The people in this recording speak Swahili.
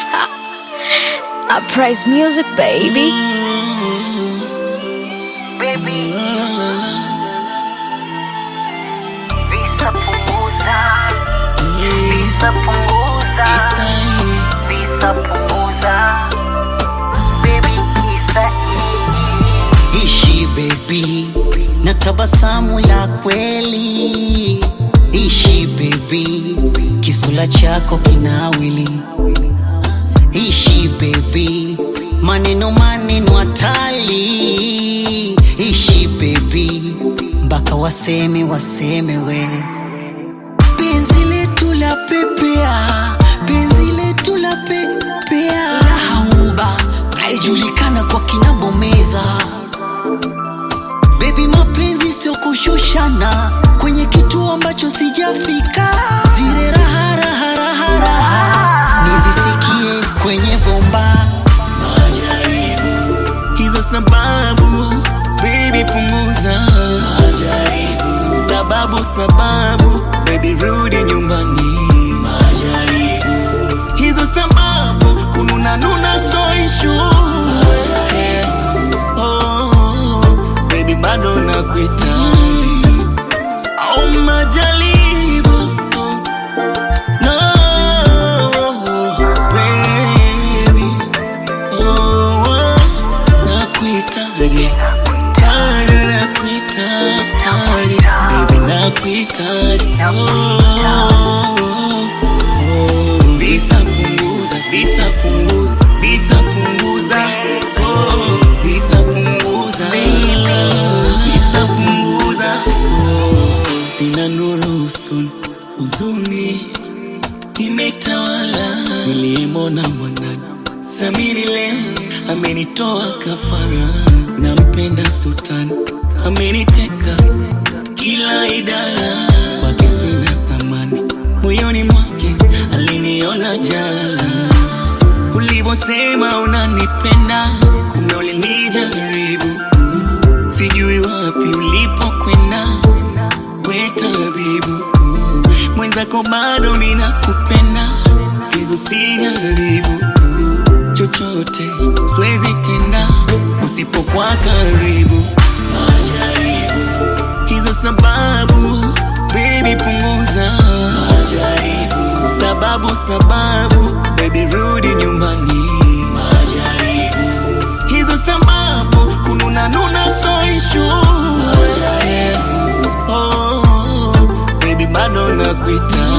I praise music, baby. Baby. Visa punguza. Visa punguza. Visa punguza. Baby, isa hii. Ishi baby na tabasamu la kweli. Ishi baby, kisula chako kinawili. Ishi baby, maneno maneno hatali. Ishi baby, mpaka waseme waseme we. Penzi letu la pepea, penzi letu la pepea. Lahauba, haijulikana kwa kinabomeza. Baby, mapenzi sio kushushana kwenye kituo ambacho sijafika. Zile raha raha raha raha nizisikie kwenye bomba. majaribu hizo sababu baby punguza majaribu sababu sababu baby rudi nyumbani majaribu hizo sababu kununa nuna so issue oh, baby bado nakuhitaji au majaribu no baby Oh, oh, nakuhitaji bado nakuhitaji baby nakuhitaji oh, oh, visa punguza visa punguza visa punguza oh, visa punguza visa punguza oh, sina nuru usoni huzuni imetawala niliyemona mwanani samiri leo amenitoa kafara nampenda sultani ameniteka kila idara kwake sina thamani moyoni mwake aliniona jalala ulivyosema unanipenda kumbe ulinijaribu sijui wapi ulipokwenda we tabibu mwenzako bado minakupenda hizo sijaribu chochote siwezi tenda usipokuwa karibu majaribu hizo sababu baby punguza majaribu sababu sababu baby rudi nyumbani majaribu hizo sababu kununa nuna so issue oh, baby bado nakuita